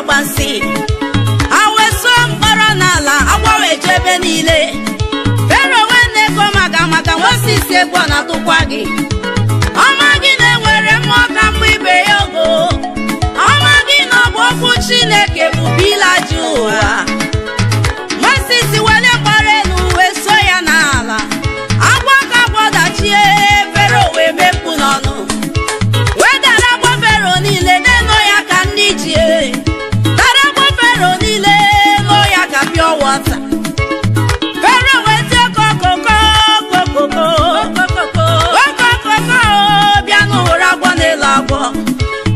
agbansi ha wee suo mkpọrọ n'ala agbanwe ebe niile fero wee na-ego maka maka Moses egwu ọ na-atụkwa gị ọma gị na-enwere mmụọ ka mgbe ibe ya ogo ọma gị na ọ bụ okwu Chineke bụ bila ji ụwa Moses were gbara elu wee so ya n'ala agwọ ka gbọdachie fero wee mekpu n'ọnụ wee dara agwọ fero niile na-eno ya ka ndị ji dara agwọ fero niile nọ ya ka pure water fero wee tie kokoko kokoko kokoko bịa n'ụra agwọ n'elu agwọ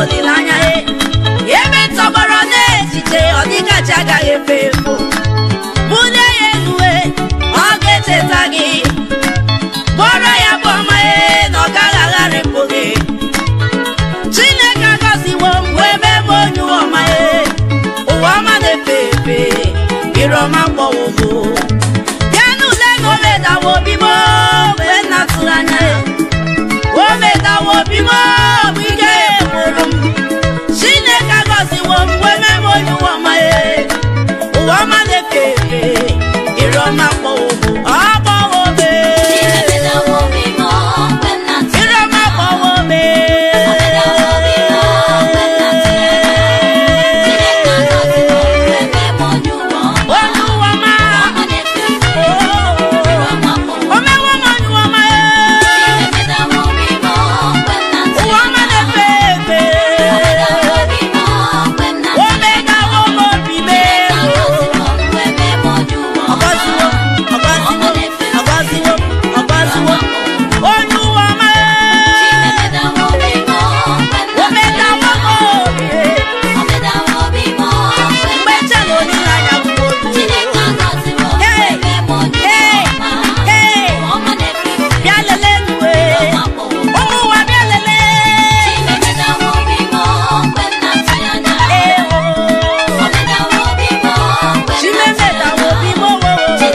olileanya e ebe tọgbọrọ n'echiche ọ dịgachi agaghị efe efo bulie ya eluwe ọ ga-echeta gị kpọrọ ya bụ ọma e na ọ gaghị agharịpụ gị chineke agọziwo m wee mee m onye ụwa ọma e ụwa ọma na-efe efe ire ọma kpọwogo bịa n'ule na omedawa obi m mgbe nna tụrụ anya ya omedawa obi m bụ ike mụrụ m chineke agọziwo m wee mee m onye ụwa ọma e ụwa ọma na-efe efe ire ọma kpọwogo ọ kpọwo me ire ọma kpọwo me onye ụwa ọma omewo m onye ụwa ọma e ụwa ọma na-efe efe omedawo m obi me ọgọziwo ọgọziwo ọgọziwo ọgọziwo onye ụwa ọma e omedawo m obi mgbe nche na olileanya bụ otu bịa lelee nwe ụmụ ụwa bịa lelee ewo chimemedawo obi m owo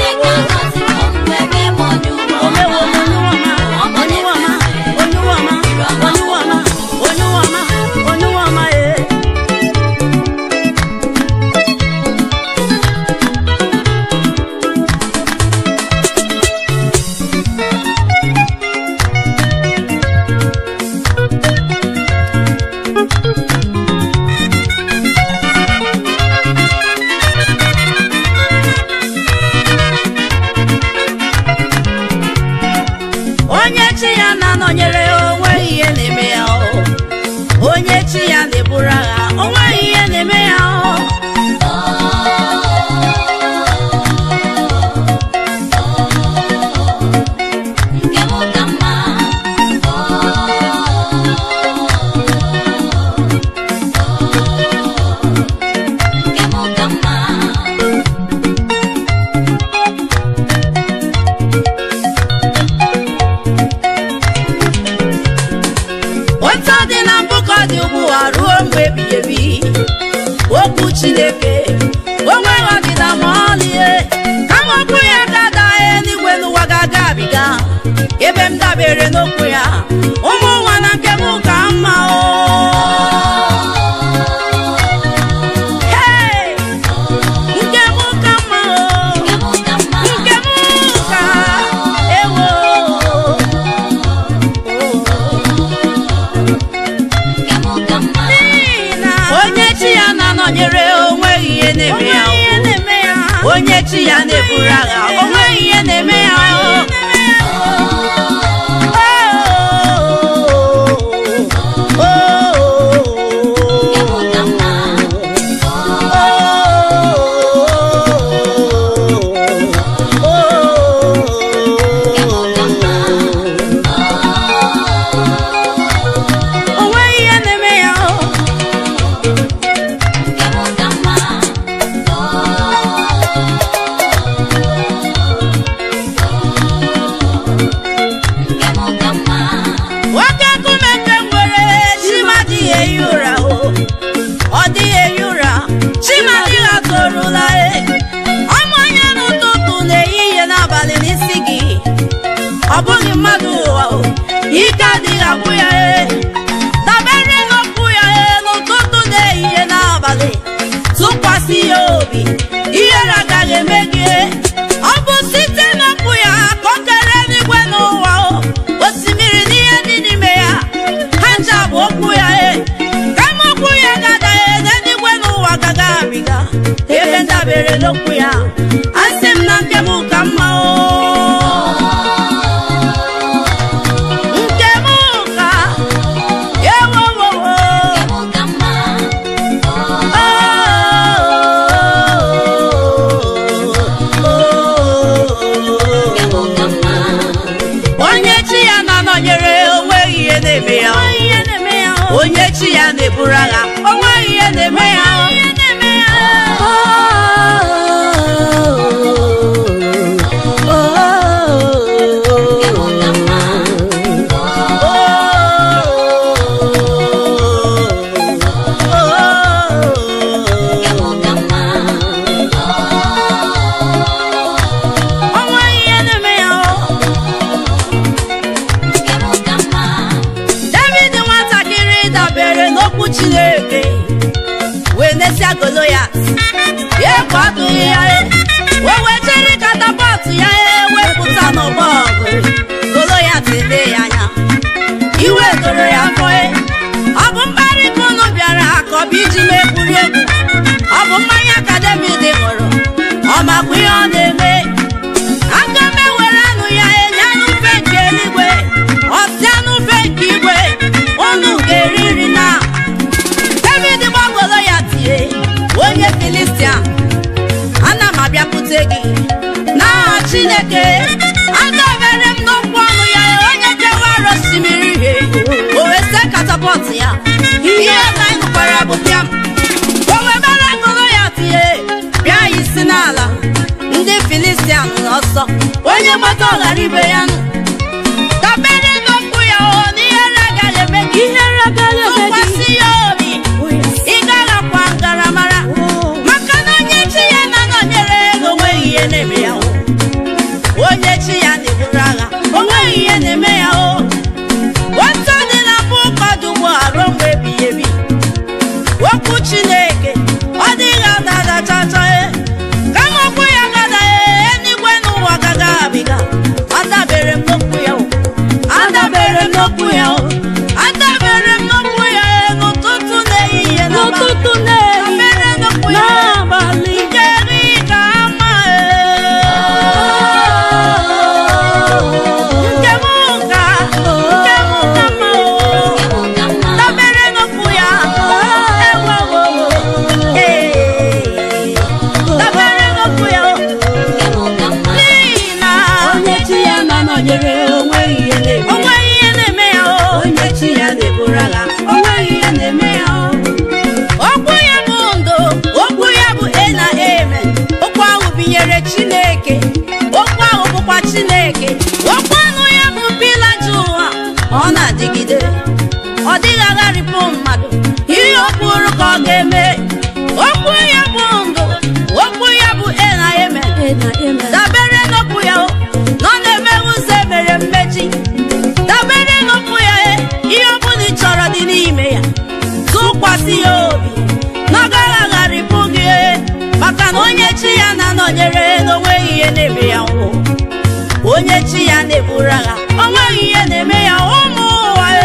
omewo m onye ụwa ọma onye ụwa ọma onye ụwa ọma onye ụwa ọma onye ụwa ọma onye ụwa ọma e onye chi ya na-anọnyere ya onweghị ihe na-eme ya o onye chi ya na-eburu agha onweghị ihe na-eme ya o otu ọ dị na mbụ ka ọ dị ugbu a ruo mgbe ebighị ebi okwu chineke onweghị ọdịda ma ọlịe kama okwu ya ga-adaghị n'igwe n'ụwa ga-aga abiga ebe m dabere n'okwu ya ụmụ ụwa na nke m ka mma o Hey! nke m ka mma o nke m ka ewo onye chi ya na-anọnyere onweghị ihe na-eme ya o. onye chi ya na-eburu agha onweghị ihe na-eme ya o. Oh, onweghị ihe na-eme ya o. nwoke nkume nke m nwere chima adịghị ehi ụra o ọ dịghị ehi ụra chima adịghị atụrụla e ọmụ anya n'ụtụtụ na-ehihie n'abalị n'isi gị ọ bụghị mmadụ ụwa o ike adịghị agwụ ya e dabere n'okwu ya e n'ụtụtụ na-ehihie n'abalị tụkwasị ya obi ihere agaghị eme gị e. ọ bụ site n'okwu ya ka o kere eluigwe n'ụwa o osimiri na ihe dị n'ime ya ha ncha bụ okwu ya e kama okwu ya ga-adaghị n'eluigwe n'ụwa gaga abiga ebe ndabere n'okwu ya asị m na nke m ka mma o nke m ka ewowowo onye chi ya na-anọnyere onweghị ihe na-eme ya onye chi ya na-eburu agha o nweghị ihe na-eme ya o nweghị ihe na-eme ya david nwatakịrị dabere n'okwu chineke wee nesia goloyat ya ekwe atụghị ya o wecheri katapọtụ ya ewepụta n'ọgbọ ọgụ goloyat ele ya anya iwe doro ya afọ ọ bụ mkparị ka unu bịara ka ọ bụ iji mekwuri egwu ọ bụ mmanya ka david ṅụrụ ọ makwa ihe ọ na-eme aka m ewere anụ ya enye anụ ufe nke eluigwe ọsị anụ ufe nke igwe unu ga-eri nri na david gbagolo ya tie onye filistia ana m abịakwute gị n'aha chineke adabere m n'okwu ọnụ ya onye kewara osimiri ihe o wee see katapọt ya ihe na anyị nụkwara bụ bịam o wee mere golo ya tie bịa ya isi n'ala ndị filistia nọ n'ọsọ onye gbata ọghara ibe ya nụ dabere n'okwu ya o n'ihere agaghị eme gị Ihere agaghị eme gị. tụkwasị ya obi ị gaghakwa ngaramara maka na onye chi ya na-anọnyere ego onweghị ihe na-eme ya o onye chi ya na-eburu agha onweghị ihe na-eme ya o otu dị na mbụ ụkọdụ ugbu a ruo mgbe ebighị ebi okwu chineke ọ dịghị ada ada chacha e kama okwu ya gadaghị eluigwe n'ụwa gaga abiga adabere m n'okwu ya o adabere m n'okwu ya o adabere m n'okwu ya e n'ụtụtụ na ehihie na abalị. n'ụtụtụ na-ehi dabere n'okwu ya e n'abalị nke gị ka ama e nke m ka nke m ka mma o dabere n'okwu ya ewewo ee dabere n'okwu ya n'ihi na onye chi ya na-anọnyere onweghị ihe na-eme o nweghị ihe na-eme ya o onye chi ya na-eburu agha onweghị ihe na-eme ya okwu ya bụ ndụ okwu ya bụ e na eme okwu ahụ binyere chineke okwu ahụ bụkwa chineke okwu ọnụ ya bụ pila ji ụwa ọ na-adịgide ọ dịghị agharịpụ mmadụ ihe o kwuru ka ọ ga-eme okwu ya bụ ndụ okwu ya bụ e na eme e na eme dabere n'okwu ya o na ọ na-eme ụzọ emere mmechi dabere n'okwu ya e ihe ọ bụla ị chọrọ dị n'ime ya tụkwasị ya obi na ọ gaghị agharịpụ gị e, maka na onye chi ya na-anọnyere n'onweghị ihe na-eme ya nwụ onye chi ya na-eburu agha onweghị ihe na-eme ya ụmụ ụwa e.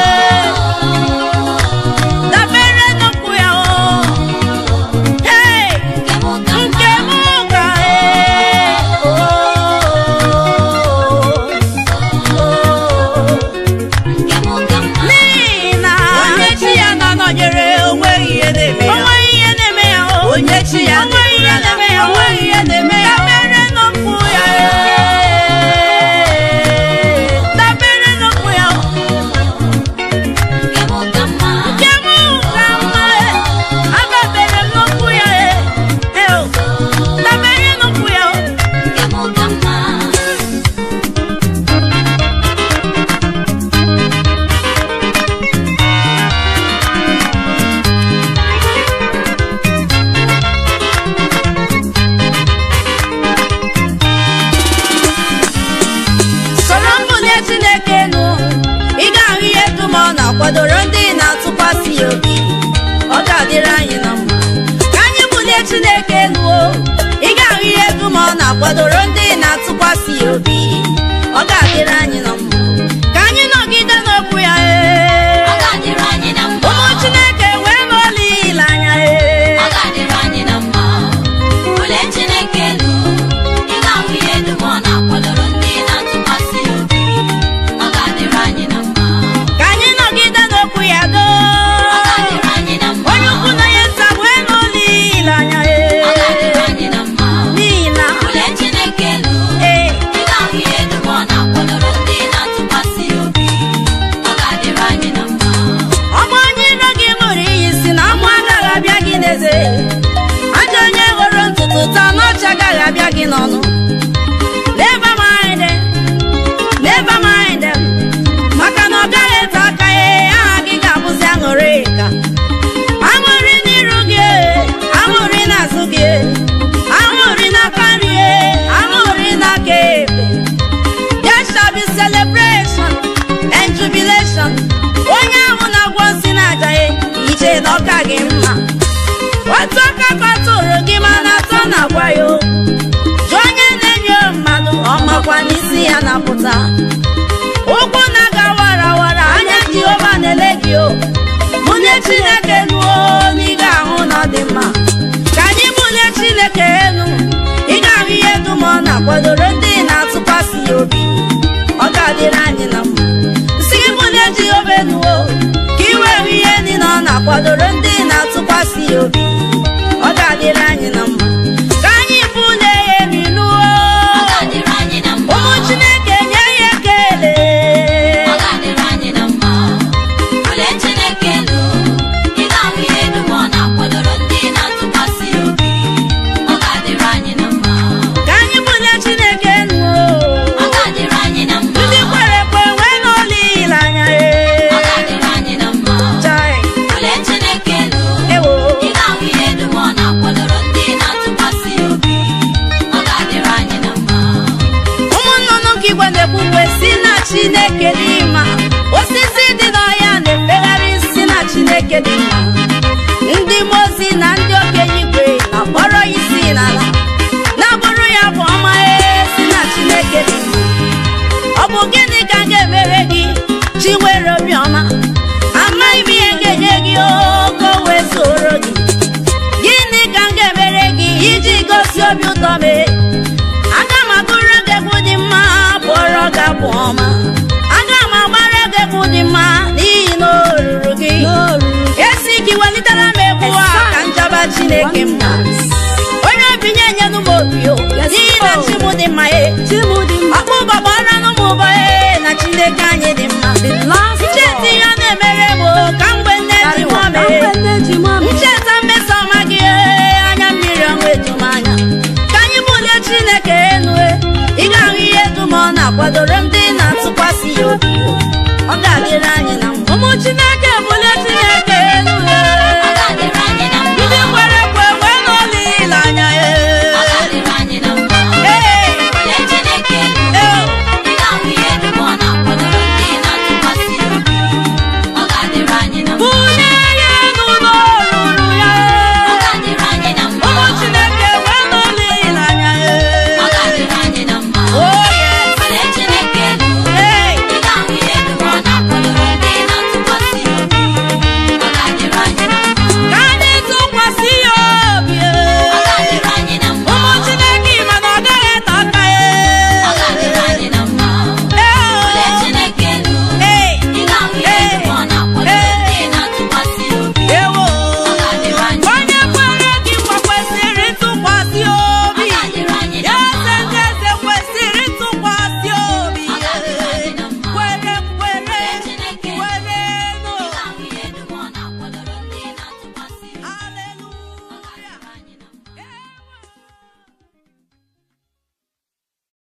dabere n'okwu ya o Hey! nke m ga n'ihi na onye chi ya na-anọnyere onweghị ihe na-eme ya onweghị ihe na-eme ya onye chi ya onweghị ihe na-eme ya onweghị ihe na-eme ya dabere n'okwu ya dabere n'okwu ya nke m ka mma adabere m n'okwu ya dabere n'okwu ya soro mbunye chineke nụ ị ga-ahụ ihe dum ọ na-akwadoro ndị na-atụkwasị ya obi ọ ga-adịrị anyị na mma ka anyị bunye chineke nụ ị ga-ahụ ihe dum ọ na-akwadoro ndị na-atụkwasị ya obi ọ ga-adịrị anyị na mma ka anyị nọgide n'okwu ya ee ụmụ chineke wee n'olileanya ee ka anyị nọgide n'okwu ya doo onye ukwu na onye nta wee n'olileanya ee n'ihi na ee ga-abịa gị n'ọnụ never mind them, never mind them. maka na ọ gaghị ete aka ya aha gị ga-abụzi aṅụrị ka aṅụrị n'iru gị aṅụrị n'azụ gị aṅụrị n'aka nri aṅụrị n'aka ekpe there shall be celebration and jubilation onye ahụ na-agwọ nsị na-aja ya ije na ọka gị mma otu aka kọtụrụ gị mana atọ na-agwa ya okwu jụọ onye na-enyo mmadụ ọ makwa n'isi ya na-apụta ụkwụ na-aga warawara anya jehova na-ele gị o mụnye chineke nuo na ị ga-ahụ na ọ dị mma ka anyị mụnye chineke elu ị ga-ahụ ihe dum ọ na-akwadoro ndị na-atụkwasị ya obi ọ ga-adịrị anyị na mma si gị mụnye jehova enuo ka ị wee hụ ihe niile ọ na-akwadoro ndị na-atụkwasị ya obi ọ ga-adịrị anyị na mma ka anyị bulie ya elu nuo Ọ ga-adịrị anyị na mma. ụmụ chineke nye ya ekele Ọ ga-adịrị anyị na mma. Bulie Chineke elu, ị ga-ahụ ihe dum ọ na-akwadoro ndị na-atụkwasị ya obi. Ọ ga-adịrị anyị na mma. ka anyị bulie chineke enu Ọ ga-adịrị anyị na mma. ndị kwere ekwe nwee n'olileanya Ọ ga-adịrị anyị na mma. Chai, Bulie Chineke elu, ewo ị ga-ahụ ihe dum ọ na-akwadoro ndị na-atụkwasị ya obi. Ọ ga-adịrị anyị na mma. ụmụ nnụnụ nke igwe na-ekwukwe si na chineke dị mma osisi dị n'ọhịa na-efegharị si na chineke dị mma ndị mozi na ndị okenye igwe na-akpọrọ ya isi n'ala na-abụrụ ya bụ ọma ee, si na chineke dị mma ọ bụ gịnị ka m ga-emere gị chi nwere obiọma amaghị m ihe m ga-enye gị ogo wee soro gị gịnị ka m ga-emere gị iji gosi obi ụtọ mee aga m agụrụ gị egwu dị mma bụọrọ gị abụ ọma aga m agbara gị egwu dị mma n'ihi na o ruru gị esi gị welitere m egwu a ka njaba chineke mma onye obi nye enyenu m obi o n'ihi na chi m dị mma e ọkpụ gbara n'ụmụ ụbọ e na chineke anyị dị mma ncheta ihe ọ na-emere m o, ka mgbe nne ji nwa mee ncheta mmeso ọma gị ee, anya mmiri ọnwa ejum anya ka anyị bulie chineke enu e, ị ga-ahụ ihe dum ọ na-akwadoro ndị na-atụkwasị ya obi ọ ga-adịrị anyị na mma ụmụ chineke